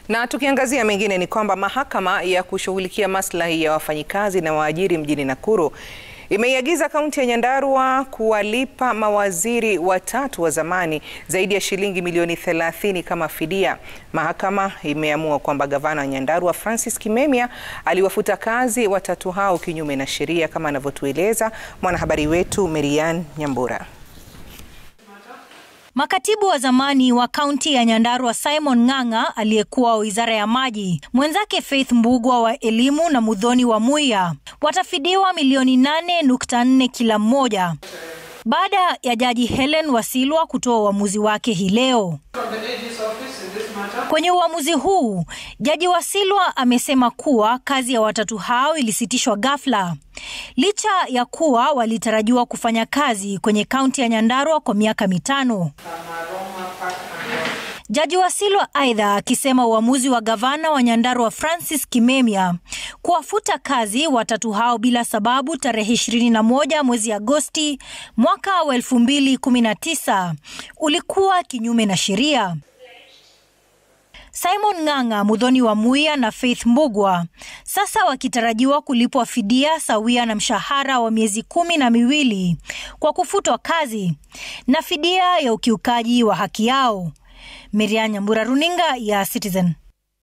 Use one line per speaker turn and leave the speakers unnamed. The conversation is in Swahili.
Na tukiangazia mengine ni kwamba mahakama ya kushughulikia maslahi ya wafanyikazi na waajiri mjini Nakuru imeiagiza kaunti ya Nyandarua kuwalipa mawaziri watatu wa zamani zaidi ya shilingi milioni 30 kama fidia. Mahakama imeamua kwamba gavana wa Nyandarua Francis Kimemia aliwafuta kazi watatu hao kinyume na sheria, kama anavyotueleza mwanahabari wetu Merian Nyambura.
Makatibu wa zamani wa kaunti ya Nyandarua Simon Ng'ang'a aliyekuwa wa wizara ya maji, mwenzake Faith Mbugwa wa elimu na Muthoni wa Muya watafidiwa milioni 8.4 kila mmoja baada ya jaji Helen Wasilwa kutoa uamuzi wake hii leo. Kwenye uamuzi huu, jaji Wasilwa amesema kuwa kazi ya watatu hao ilisitishwa ghafla licha ya kuwa walitarajiwa kufanya kazi kwenye kaunti ya Nyandarua kwa miaka mitano. Jaji Wasilwa aidha akisema uamuzi wa gavana wa Nyandarua Francis Kimemia kuwafuta kazi watatu hao bila sababu tarehe 21 mwezi Agosti mwaka wa 2019 ulikuwa kinyume na sheria. Simon Ng'ang'a, Muthoni wa Muya na Faith Mbugwa sasa wakitarajiwa kulipwa fidia sawia na mshahara wa miezi kumi na miwili kwa kufutwa kazi na fidia ya ukiukaji wa haki yao. Miriam Nyambura, runinga ya Citizen.